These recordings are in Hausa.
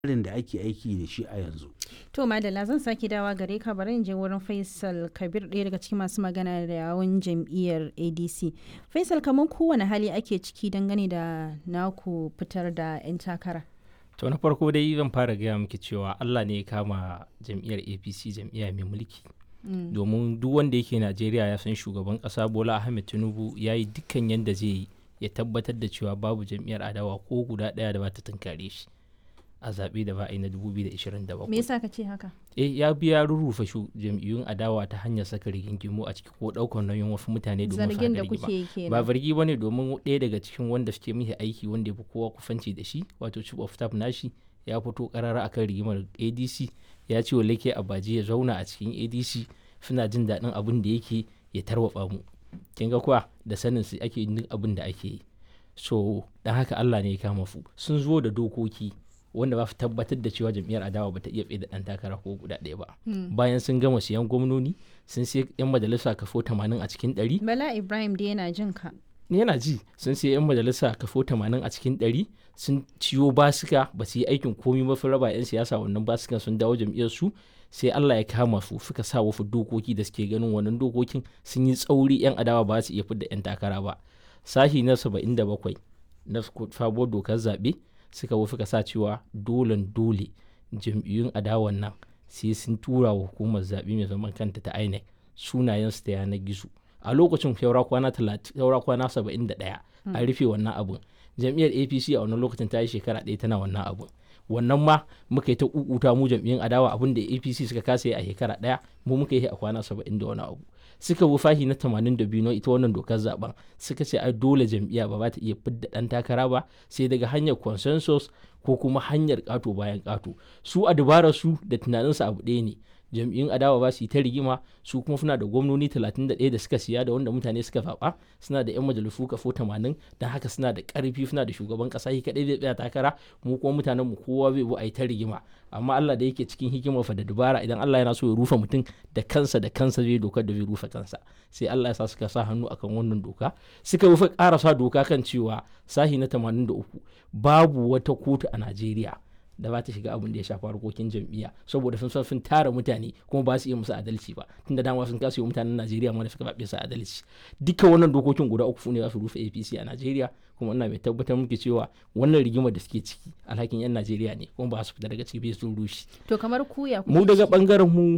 tsarin da ake aiki da shi a yanzu. To Madalla zan sake dawa gare ka bari in je wurin Faisal Kabir ɗaya daga cikin masu magana da yawun jam'iyyar ADC. Faisal kamar kowane hali ake ciki dangane da naku fitar da 'yan takara. To na farko dai zan fara gaya miki cewa Allah ne ya kama jam'iyyar APC jam'iyya mai mulki. Domin duk wanda yake Najeriya ya san shugaban ƙasa Bola Ahmed Tinubu ya yi dukkan yadda zai yi ya tabbatar da cewa babu jam'iyyar adawa ko guda ɗaya da ba ta tunkare shi. a zaɓe da ba a yi na 2027. Me yasa ka ce haka? Eh ya biya rurrufe shu jam'iyyun adawa ta hanyar saka rigingimu a ciki ko ɗaukar nauyin wasu mutane domin su Zargin da haɗa kuke rigima. yi kenan. Ba zargi ba ne domin ɗaya daga cikin wanda suke mihi aiki wanda ya fi kowa kufanci da shi wato chief of staff nashi ya fito karara akan rigimar ADC ya ce wa Leke Abaji ya zauna a cikin ADC suna jin daɗin abin da yake ya tarwatsa mu. Kin ga kuwa da sanin su ake yin abin da ake yi. So dan haka Allah ne ya kama su sun zo da dokoki wanda ba su tabbatar da cewa jam'iyyar adawa bata iya tsaye da ɗan takara ko guda ɗaya ba bayan sun gama siyan gwamnoni sun sai yan majalisa kafo 80 a cikin 100 Bala Ibrahim dai yana jin ka. yana ji sun sai yan majalisa kafo 80 a cikin 100 sun ciyo basika ba su yi aikin komi ba sun raba yan siyasa wannan basikan sun dawo jam'iyyar su sai Allah ya kama su suka sa wasu dokoki da suke ganin wannan dokokin sun yi tsauri yan adawa ba su iya fidda yan takara ba sashi na 77 na sabuwar dokar zaɓe suka wo suka sa cewa dolen dole jam'iyyun adawan nan sai sun tura wa hukumar zaɓe mai zaman kanta ta INEC sunayensu ta yanar gizo a lokacin saura kwana 30 saura kwana 71 an rufe wannan abun jam'iyyar APC a wannan lokacin ta yi shekara ɗaya tana wannan abun wannan ma muka yi ta kukuta mu jam'iyyun adawa abin da APC suka kasa yi a shekara ɗaya mu muka yi a kwana 70 da wani abu suka bi fahi na 82 na ita wannan dokar zaben suka ce ai dole jam'iyya ba za ta iya fidda dan takara ba sai daga hanyar consensus ko kuma hanyar kato bayan kato su a dabarar su da tunaninsu abu ɗaya ne jam'iyyun adawa ba su yi ta rigima su kuma suna da gwamnoni 31 da suka siya da wanda mutane suka zaɓa suna da 'yan majalisu kafo 80 don haka suna da ƙarfi suna da shugaban ƙasa shi kaɗai zai tsaya takara mu kuma mutanen mu kowa zai bu a yi ta rigima amma Allah da yake cikin hikimar fa da dubara idan Allah yana so ya rufe mutum da kansa da kansa zai dokar da zai rufe kansa sai Allah ya sa suka sa hannu akan wannan doka suka rufe ƙarasa doka kan cewa sahi na 83 babu wata kotu a Najeriya da ba ta shiga abin da ya shafi harkokin jam'iyya saboda sun san sun tara mutane kuma ba su iya musu adalci ba tunda dama sun kasa yi wa mutanen Najeriya ma da suka babe su adalci duka wannan dokokin guda uku ne za su rufe APC a Najeriya kuma ina mai tabbatar muke cewa wannan rigimar da suke ciki alhakin yan Najeriya ne kuma ba su fita daga ciki bai sun rushe To kamar ku ya mu kuke daga ciki? bangaren mu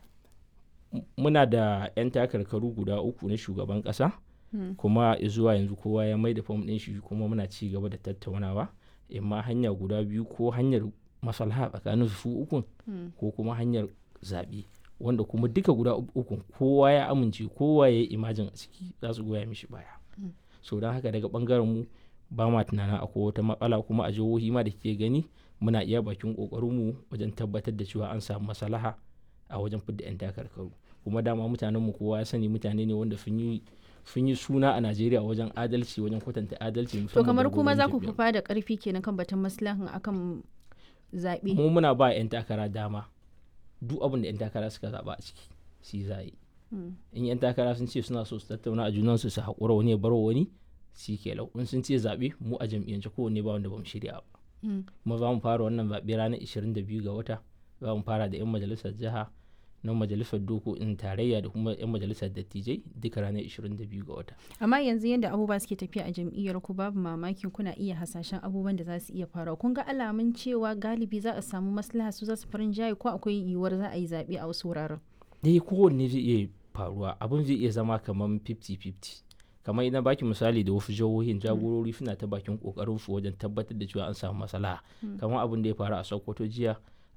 muna da 'yan takarkaru guda uku na shugaban kasa kuma zuwa yanzu kowa ya mai da fom ɗin shi kuma muna ci gaba da tattaunawa imma hanya guda biyu ko hanyar maslaha tsakanin su ukun ko kuma hanyar zaɓe wanda kuma duka guda ukun kowa ya amince kowa ya yi imajin a ciki za su goya mishi baya so don haka daga bangaren mu ba ma tunanin akwai wata matsala kuma a jihohi ma da ke gani muna iya bakin mu wajen tabbatar da cewa an samu maslaha a wajen fidda 'yan takarkaru kuma dama mutanen mu kowa ya sani mutane ne wanda sun yi sun yi suna a Najeriya wajen adalci wajen kwatanta adalci To musamman kamar da kuma za ku gwamnatin fi da ƙarfi kenan kan batun maslahan akan zaɓe. mu muna ba 'yan takara dama duk abin da 'yan takara suka zaba a ciki shi za a yi in 'yan takara sun ce suna so su tattauna a junansu su haƙura wani ya bar wani shi ke lau in sun ce zaɓe mu a jam'iyyance kowanne ba wanda ba mu shirya ba kuma za mu fara wannan zaɓe ranar 22 ga wata za mu fara da 'yan majalisar jiha na majalisar dokokin tarayya da kuma 'yan majalisar dattijai duka ranar 22 ga wata Amma yanzu yadda abubuwa suke tafiya a jam'iyyar ku babu mamakin kuna iya hasashen abubuwan da za su iya faruwa. Kun ga alamun cewa galibi za a samu maslaha su za su farin jaye ko akwai yiwuwar za a yi zaɓe a wasu wuraren. dai kowanne zai iya faruwa abin zai iya zama kamar 50-50 kamar idan baki misali da wasu jihohin jagorori suna ta bakin kokarin su wajen tabbatar da cewa an samu maslaha kamar abin da ya faru a sokoto jiya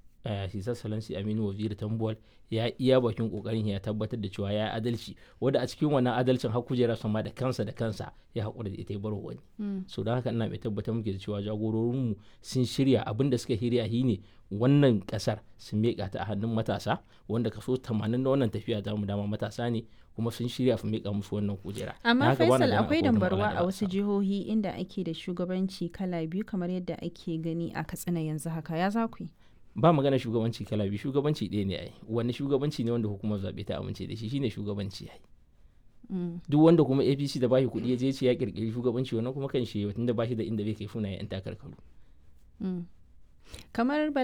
hisar salansi aminu waziri tambuwal ya iya bakin kokarin ya tabbatar da cewa ya yi adalci wanda a cikin wannan adalcin har kujera sama da kansa da kansa ya haƙura da ita ya bar wani so don haka ina mai tabbatar muke da cewa jagororinmu sun shirya abin da suka shirya shi ne wannan kasar sun miƙa ta a hannun matasa wanda kaso 80 na wannan tafiya ta mu dama matasa ne kuma sun shirya su miƙa musu wannan kujera Don Amma haka bana Faisal ganin akwai wata dambarwa matsala da a za wasu samu. jihohi inda ake da shugabanci kala biyu kamar yadda ake gani a Katsina yanzu haka ya za ku yi. ba magana shugabanci kala biyu shugabanci ɗaya ne ai wani shugabanci ne wanda hukumar zaɓe ta amince da shi shine shugabanci ai duk wanda kuma apc da bashi kuɗi ya je ce ya kirkiri shugabanci wannan kuma kan shi tunda bashi da inda bai kai funa yan takarkaru Mm. kamar